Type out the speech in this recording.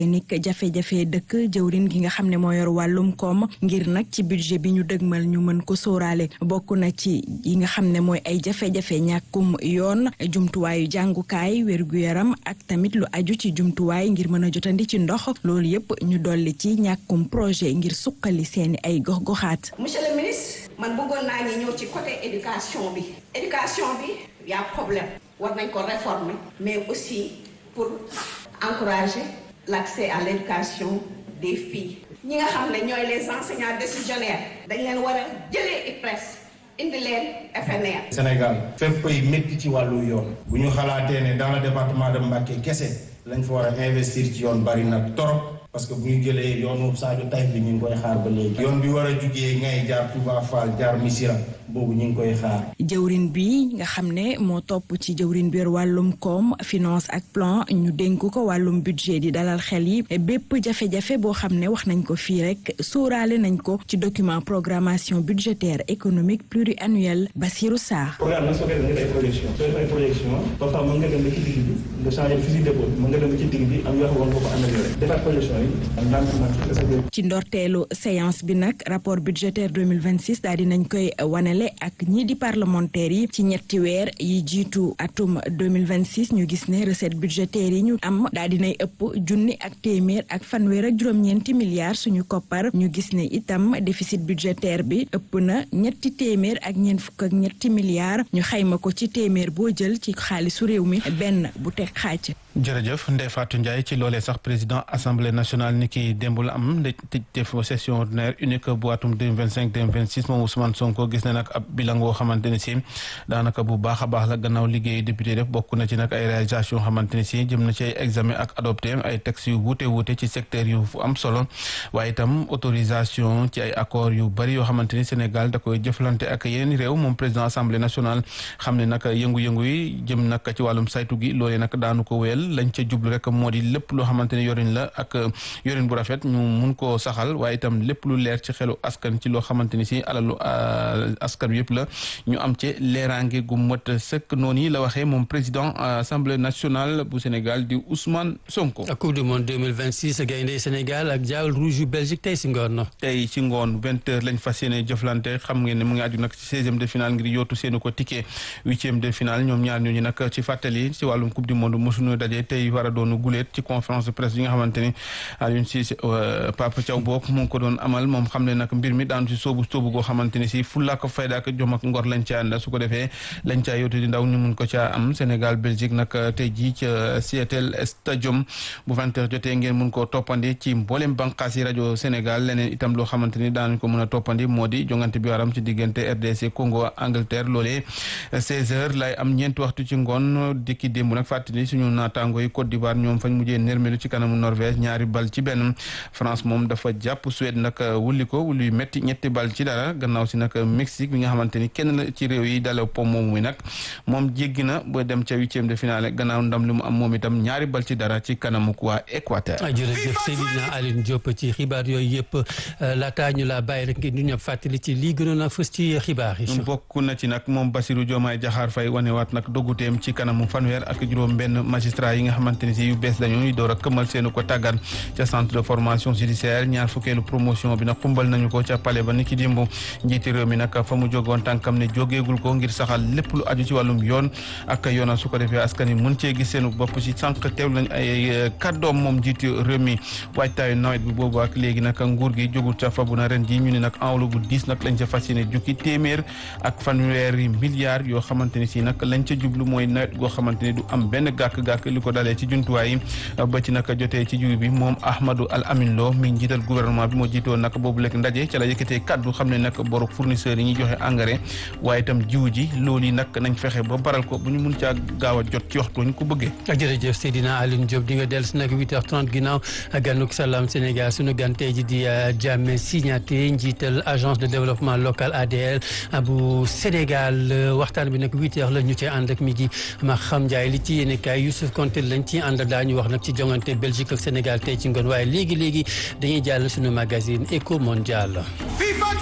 nik jafe-jafe dëkk jëwrin gi nga xam ne moo yor wàllum koom ngir nag ci budget bi ñu dëgmal ñu mën ko sóoraale bokk na ci yi nga xam ne mooy ay jafe-jafe ñàkkum yoon jumtuwaayu jàngukaay wér-gu-yaram ak tamit lu aju ci jumtuwaay ngir mën a jotandi ci ndox loolu yépp ñu dolli ci ñàkkum projet ngir suqali seeni ay gox-goxaat. monsieur le ministre man bëggoon naa ñu ñëw ci côté éducation bi éducation bi y a problème war nañ ko réformer mais aussi pour encourager l'accès à l'éducation des filles ñi nga xam ne ñooy les enseignants décisionnaires dañ leen war a jëlee IPRES indi leen FNR. Sénégal fépp koy métti ci wàllu yoon bu ñu xalaatee ne dans le département de Mbacké kese lañ fa war a investir ci yoon bari na torop parce que bu ñu jëlee yoonu Sadio Taïf bi ñu ngi koy xaar ba léegi. yoon bi war a jugee ngay jaar Touba Fall jaar Missira boobu ñu ngi koy xaar. jëwrin bi nga xam ne moo topp ci jëwrin bi wàllum koom finance ak plan ñu dénk ko wàllum budget di dalal xel yi bépp jafe-jafe boo xam ne wax nañ ko fii rek sóoraale nañ ko ci document programmation budgétaire économique pluriannuel Bassirou Sarr. programme nag soo koy def nga def ay projection soo def ay projection parfois mën nga dem ba ci digg bi nga changer fusil d'épaule mën nga dem ba ci digg bi am yoo xam war nga ko améliorer defaat projection yi am ndànk ci ndorteelu séance bi nag rapport budgétaire 2026 daal di nañ koy wanele ak ñii di parlementaires yi ci ñetti weer yi jiitu atum 2026 ñu gis ne recette budgétaire yi ñu am daal dinay ëpp junni ak téeméer ak fanweer ak juróom-ñeenti milliards suñu koppar ñu gis ne itam déficit budgétaire bi ëpp na ñetti téeméer ak ñeent fukk ak ñetti milliards ñu xayma ko ci téeméer boo jël ci xaalisu réew mi benn bu teg xaaj jërëjëf Ndeye Fatou Ndiaye ci loolee sax président assemblée nationale ni ki démb la am nda def session ordinaire unique bu atum 2025 2026 moom Ousmane Sonko gis na nag ab bilan woo xamante ne si daanaka bu baax a baax la gannaaw liggéey député def bokk na ci nag ay réalisation xamante ne si jëm na ci ay examen ak adopté ay textes yu wuute wuute ci secteur yu am solo waaye itam autorisation ci ay accords yu bari yoo xamante ni Sénégal da koy jëflante ak yeneen réew moom président assemblée nationale xam ne nag yëngu-yëngu yi jëm nag ci wàllum saytu gi loolee nag daanu ko wéyal lañ ca jublu rek moo di lépp loo xamante ne yorin la ak yorin bu rafet ñu mun koo saxal waaye itam lépp lu leer ci xelu askan ci loo xamante ni si alalu askan bi yëpp la ñu am ci leeraange gu mot sëkk noonu yi la waxee moom président assemblée nationale bu Sénégal di Ousmane Sonko. coupe du monde 2026 gaynde Sénégal ak Diawl rouge yu Belgique tey si ngoon. tey ci ngoon vingt heures lañ fas yéene jëflante xam ngeen ne mu ngi aju nag ci seizième de finale ngir yootu seenu ko ticket huitième de finale ñoom ñaar ñooñu nag ci fàttali ci wàllum coupe du monde mosuñu daje tey war a doon guléet ci conférence de presse yi nga xamante ni Aliou Cissé Papa Thiaw boog mu ngi ko doon amal moom xam ne nag mbir mi daanu si soobu soobu goo xamante ni si fulla ak fayda ak jom ak ngor lañ ca ànd su ko defee lañ caa yootu di ndaw ñu mun ko caa am Sénégal Belgique nag tey jii ca Seattle Stadium bu vingt heures jotee ngeen mun koo toppandi ci mboolem bànqaas yi rajo Sénégal leneen itam loo xamante ni daanuñ ko mën a toppandi moo di jongante bi waram ci diggante RDC Congo Angleterre loolee seize heures lay am ñeenti waxtu ci ngoon dikki démb nag fàttali suñu naataango yi Côte d'Ivoire ñoom fañ mujjee nërmelu ci kanamu Norvège ñaari bal ci benn France moom dafa jàpp Suède nag wulli ko wulli yu métti ñetti bal ci dara gannaaw si nag Mexique bi nga xamante ni kenn la ci réew yi dale pom moom muy nag moom jéggi na ba dem ca huitième de finale gannaaw ndam li mu am moom itam ñaari bal ci dara ci kanamu waa Équateur. jërëjëf Seydina Aline Diop ci xibaar yooyu yëpp laataa ñu laa bàyyi rek ngeen ñu ñëpp fàttali ci lii gënoon a fës ci xibaar yi. bokk na ci nag moom Bassirou Diomaye Diakhar Faye wanewaat nag dogguteem ci kanamu fanweer ak juróom benn magistrat yi nga xamante ni si yu bees dañu ñu door a këmal seenu ko tàggat ca centre de formation judiciaire ñaar fukkeelu promotion bi nag xumbal nañu ko ca palais ba ni ki dimbu njiiti réew mi nag fa mu jógoon tànkam ne jógeegul ko ngir saxal lépp lu aju ci wàllum yoon ak yoonal su ko defee askan yi mën cee gis seenu bopp ci sànq teew lañ ay kàddoom moom njiiti réew mi waajtaayu nawet bi boobu ak léegi nag nguur gi jógul ca fabu na ren ji ñu ne nag enveloppe bu diis nag lañ ca fas yéene jukki téeméer ak fanweeri milliards yoo xamante ni si nag lañ ca jublu mooy nawet goo xamante ni du am benn gàkk-gàkk li ko dalee ci jumtuwaay yi ba ci nag jotee ci jiw bi moom Ahmadou Al Amin Lo mi njiital gouvernement bi moo jiitoon nag boobu lekk ndaje ca la yëkkatee kaddu xam ne nag boru fournisseurs yi ñuy joxe engrais waaye itam jiw ji loolu yi nag nañ fexe ba baral ko bu ñu mun caa gaaw a jot ci waxtu ñu ko bëggee. jërëjëf Seydina Alioune Diop di nga dellu si nag 8h30 ginnaaw ganuk Salam Sénégal sunu gan tey ji di Diame Signaté njiital agence de développement local ADL bu Sénégal waxtaan bi nag 8h la ñu cee ànd ak mi gi ma xam Ndiaye li ci yéene kaay Youssouf Konté lañ ci ànd daañu wax nag ci jongante Belgique ak Sénégal tey ci ngoon waaye léegi léegi dañuy jàll sunu magazine Eco Mondial.